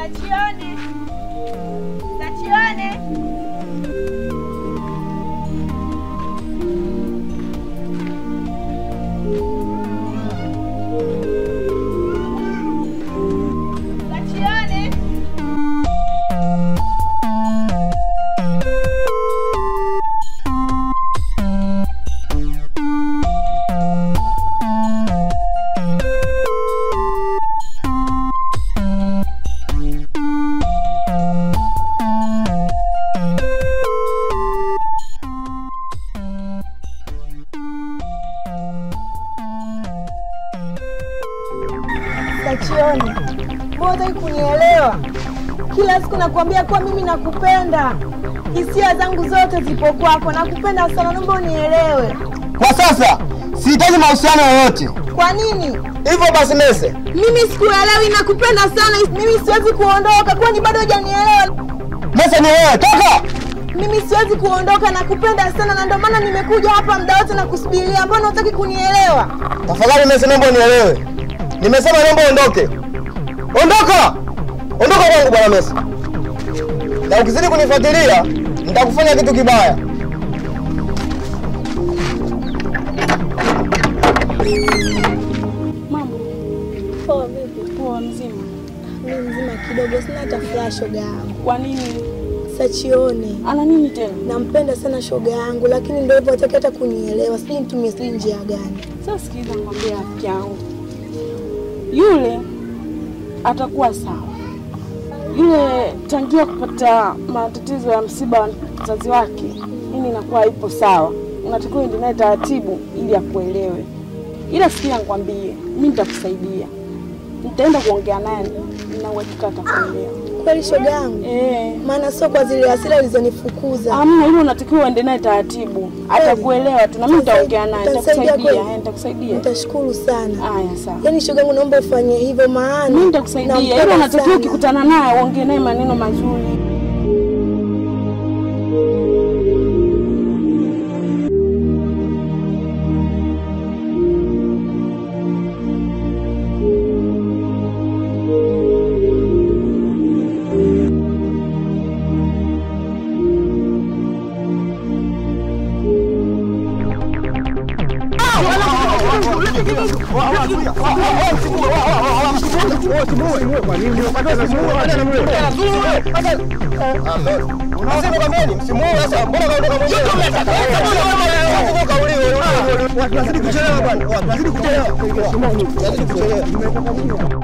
Sachione. Sachione. Sachione. Sachioni, mbona hutaki kunielewa? Kila siku nakwambia kuwa mimi nakupenda, hisia zangu zote zipo kwako, nakupenda sana, naomba unielewe. Kwa sasa sihitaji mahusiano yoyote. Kwa nini? Hivyo basi Mese, Mimi sikuelewi, nakupenda sana, mimi siwezi kuondoka, kwani bado hujanielewa? Mese ni wewe, toka! Mimi siwezi kuondoka, nakupenda sana, na ndio maana nimekuja hapa muda wote na kusubiria. Mbona hutaki kunielewa? Tafadhali Mese, naomba unielewe. Nimesema naomba uondoke. Ondoka! Ondoka kwangu bwana Mese. Na ukizidi kunifuatilia, nitakufanya kitu kibaya. Mambo poa, vipi? Poa, mzima. Mimi mzima kidogo, sina hata furaha shoga yangu. Kwa nini? Sachione Ana nini tena? nampenda sana shoga yangu, lakini ndio hivyo, hataki hata kunielewa. Sijui nitumie sijui njia gani. Sasa sikiliza, nikwambia rafiki yangu, yule atakuwa sawa. Yule tangia kupata matatizo ya msiba wa mzazi wake, ini inakuwa ipo sawa. Unatakiwa uende naye taratibu ili akuelewe. Ila sikia, nikwambie, mimi nitakusaidia, nitaenda kuongea naye, nina uhakika atakuelewa. Kweli shoga yangu, Eh, maana sio kwa zile hasira ulizonifukuza. amna hilo, unatakiwa uende naye taratibu, atakuelewa tu, na mimi nitaongea naye, Utanisaidia nitakusaidia, kweli? eh, nitakusaidia. Nitashukuru sana. Haya, sawa. Yaani shoga yangu, naomba ufanye hivyo, maana Mimi nitakusaidia. nampenda Ila unatakiwa sana. ukikutana naye uongee naye maneno mazuri. Unasema kwa nini? Msimuue sasa. Mbona kaondoka mwenyewe? Mbona kauliwe? Tunazidi kuchelewa bwana. Tunazidi kuchelewa. Tunazidi kuchelewa.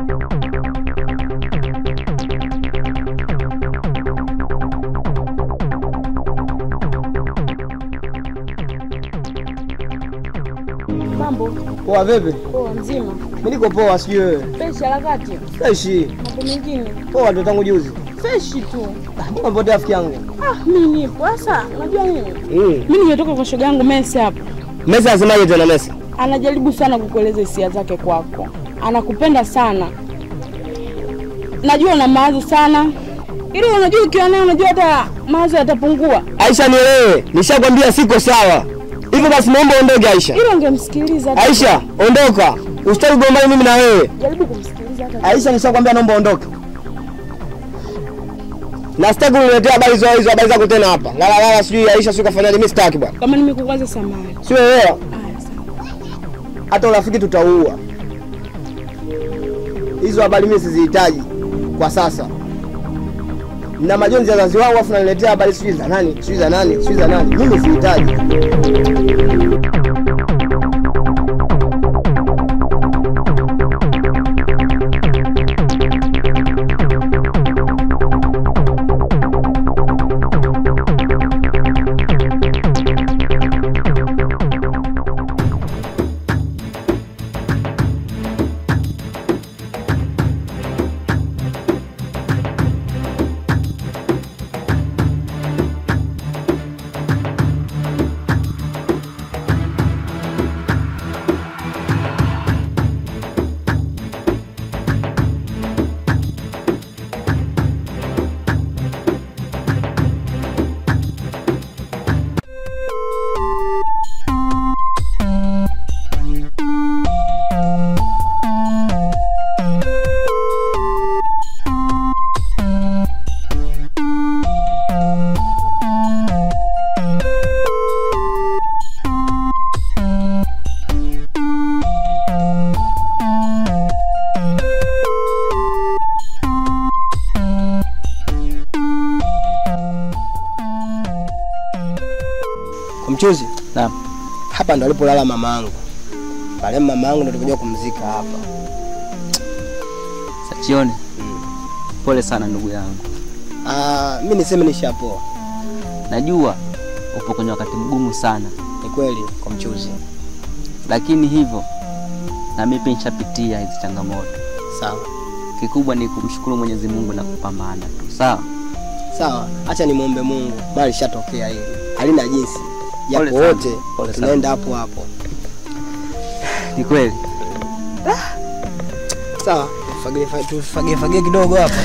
Mambo Poa vipi? poa, mzima Mimi niko poa, sijui wewe. freshi, harakati, Freshi. mambo mengine Poa ndo tangu juzi. freshi tu. Mbona mpotea rafiki yangu? Ah, mimi nipo sasa. Unajua nini, Mm. mimi nimetoka kwa shoga yangu Messi hapa, Mesi anasemaje tena Mesi? anajaribu sana kukueleza hisia zake kwako, anakupenda sana. Najua una mawazo sana, ili unajua ukiwa naye, unajua hata mawazo yatapungua. Aisha nielewe. Nishakwambia siko sawa. Hivyo basi naomba uondoke Aisha. Ili ungemsikiliza hata- Aisha, ondoka. Usitaki kugombana mimi na wewe. jaribu kumsikiliza hata Aisha, nishakwambia naomba ondoke. Na sitaki uniletea habari hizo hizo habari zako tena hapa. Lala lala sijui Aisha sio kafanyaje mimi sitaki bwana. kama nimekukwaza samani. Sio wewe. Haya, sawa. Hata urafiki tutaua. Hizo habari mimi sizihitaji kwa sasa. Na majonzi ya wazazi wangu afu naniletea habari sijui za nani, sijui za nani, sijui za nani. Mimi sihitaji. Mchuzi, Naam. hapa ndo alipolala mama yangu. Pale mama yangu ndo tulikuja kumzika hapa. Sachione. Pole sana ndugu yangu. Ah, mimi niseme nishapoa. Najua upo kwenye wakati mgumu sana, Ni kweli kwa mchuzi. lakini hivyo na mimi pia nishapitia hizi changamoto. Sawa. Kikubwa ni kumshukuru Mwenyezi Mungu na kupambana tu, sawa? Sawa, acha nimwombe Mungu. Mali shatokea hili. Halina jinsi. Japo Pole sana. wote Pole sana. tunaenda hapo hapo. Ni kweli. Sawa, tufagie tufagie fagie kidogo hapa.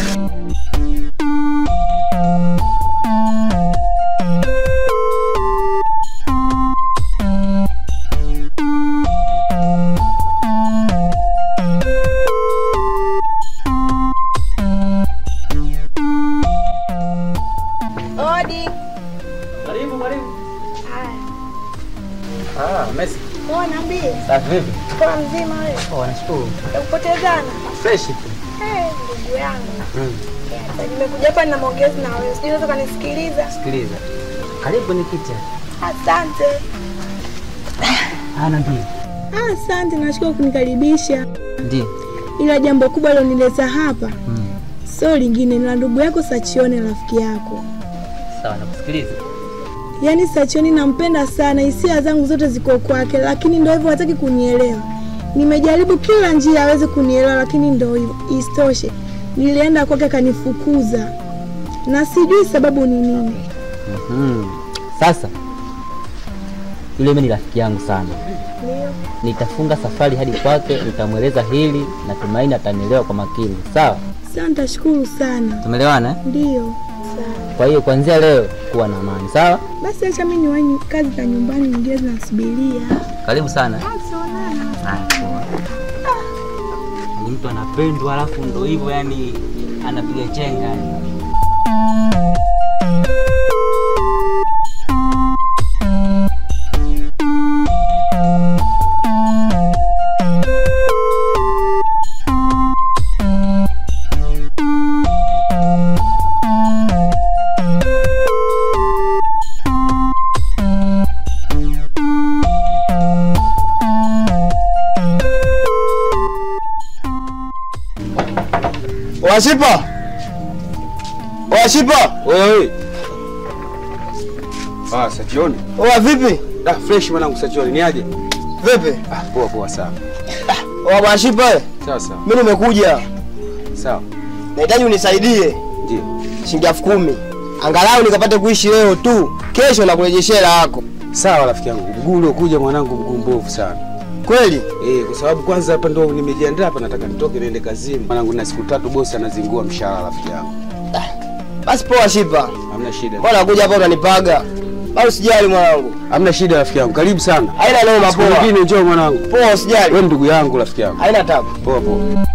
Odi. Karibu, karibu. Haya. Ah, Messi. Poa niambie. Safi vipi? Poa mzima wewe. Oh, nashukuru. Kupotezana. Fresh tu. Eh, ndugu yangu. Eh, sasa nimekuja hapa na maongezi na wewe. Sijui unaweza kanisikiliza. Sikiliza. Karibu kwenye kiti. Asante. Ana ndio. Ah, Asante, nashukuru kunikaribisha, Ndio. ila jambo kubwa lilonileta hapa Mm. sio lingine, ni la ndugu yako Sachione, rafiki yako. Sawa, nakusikiliza. Yaani Sachioni nampenda sana, hisia zangu zote ziko kwake, lakini ndo hivyo hataki kunielewa. Nimejaribu kila njia aweze kunielewa, lakini ndo hivyo. Isitoshe, nilienda kwake akanifukuza, na sijui sababu ni nini. Mm. Sasa yule mimi ni rafiki yangu sana, Ndio. nitafunga safari hadi kwake, nitamweleza hili, natumaini atanielewa kwa makini. Sawa, Sawa, nitashukuru sana. tumeelewana eh? Ndio. Sawa. Kwa hiyo kuanzia leo kuwa na amani, sawa? Basi acha mimi niwahi kazi za nyumbani, nyingine zinasubiria. Karibu sana. Tuonana. Haya, poa. Ni mtu anapendwa, alafu ndo hivyo, yani anapiga chenga yani. Washipa. Washipa. Wewe. Ah, Sachioni. Oa vipi? Ah, fresh mwanangu Sachioni. Ni aje? Vipi? Ah, poa poa sawa. Oa Washipa. Sawa sawa. Mimi nimekuja. Sawa. Nahitaji unisaidie Ndio. shilingi elfu kumi. Angalau nikapate kuishi leo tu. Kesho nakurejeshea hela yako. Sawa rafiki yangu. Mguu uliokuja mwanangu mguu mbovu sana. Kweli? Eh, kwa sababu kwanza hapa ndo nimejiandaa hapa nataka nitoke niende kazini. Mwanangu na siku tatu bosi anazingua mshahara rafiki yangu. Basi poa Shipa. Hamna shida. Mbona kuja hapa unanipaga? Bado usijali mwanangu. Hamna shida rafiki yangu. Karibu sana. Haina noma Siku poa. nyingine njoo mwanangu. Poa usijali. Wewe ndugu yangu rafiki yangu. Haina tabu. Poa poa.